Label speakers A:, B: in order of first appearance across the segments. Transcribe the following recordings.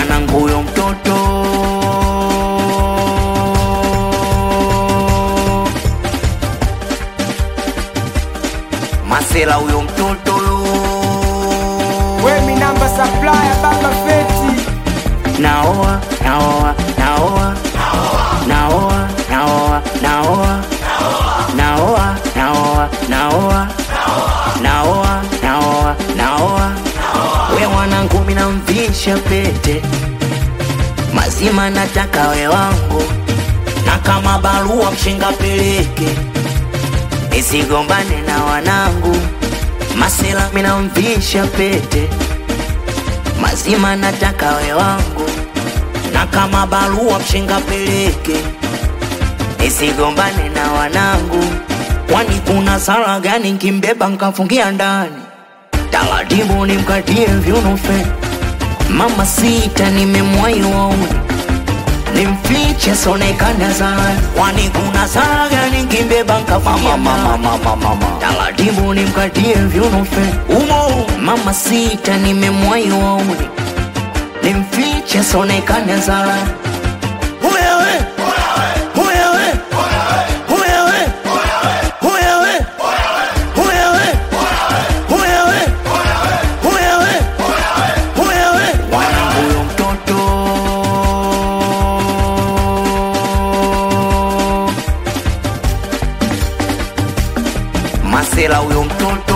A: wanangu huyo mtoto masela huyo mtoto
B: Wemi namba supplier baba feti
A: naoa naoa naoa naoa naoa naoa naoa naoa naoa naoa naoa naoa we mwanangu minamvisha pete mazima nataka we wangu na kama barua mshinga peleke nisigombane na wanangu masela minamvisha pete mazima nataka we wangu na kama barua mshinga peleke nisigombane na wanangu kwani kuna sala gani nkimbeba nkafungia ndani taratibu nimkatie vyunufe mama sita nimemwai wauni nimfiche sonekana sana kwani kuna sala gani nkimbeba nkafungia ndani taratibu nimkatie vyunufe umo mama sita nimemwai wauni nimfiche sonekane zala Huyewe, huyewe, huyewe, huyewe, huyewe, huyewe, huyewe, huyewe. Wanangu huyo mtoto masela huyo mtoto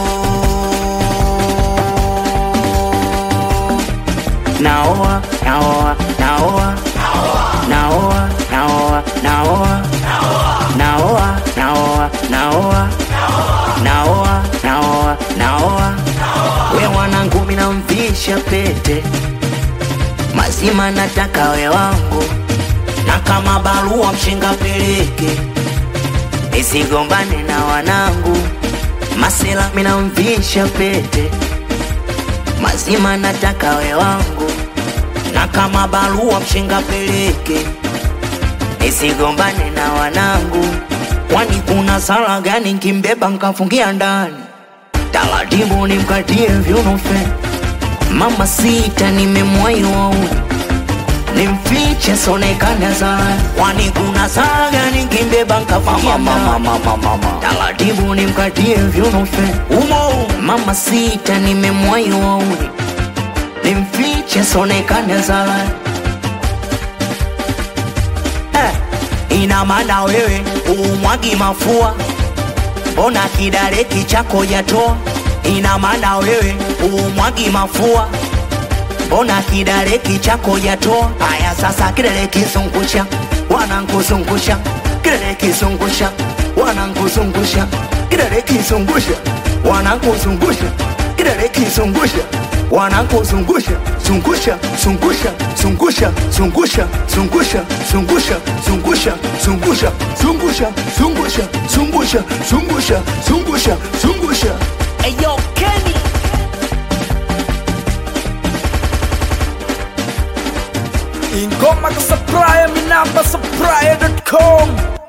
A: naoa naoa naoa naoa naoa naoa naoa naoa naoa naoa naoa naoa we mwanangu minamvisha pete mazima nataka we wangu na kama barua mshinga peleke nisigombane na wanangu masela minamvisha pete mazima nataka we wangu na kama barua mshinga peleke nisigombane na wanangu kwani kuna sala gani nkimbeba nkafungia ndani taratibu nimkatie vyunufe mama sita nimemwai wauni nimfiche sonekana sana kwani kuna sala gani nkimbeba nkafungia ndani taratibu nimkatie vyunufe umo mama sita nimemwai wauni nimfiche sonekane zala eh, ina maana wewe umwagi mafua mbona kidareki chako jatoa ina maana wewe umwagi mafua mbona kidareki chako jatoa haya sasa kidare kizungusha wanankuzungusha kidare kizungusha wanankuzungusha kidare kizungusha wanankuzungusha kidare kizungusha wanankuzungusha zungusha zungusha zungusha zungusha zungusha zungusha zungusha zungusha zungusha zungusha zungusha zungusha zungusha zungusha
B: Eyo Kenny Ingoma ka supplier mi namba supplier.com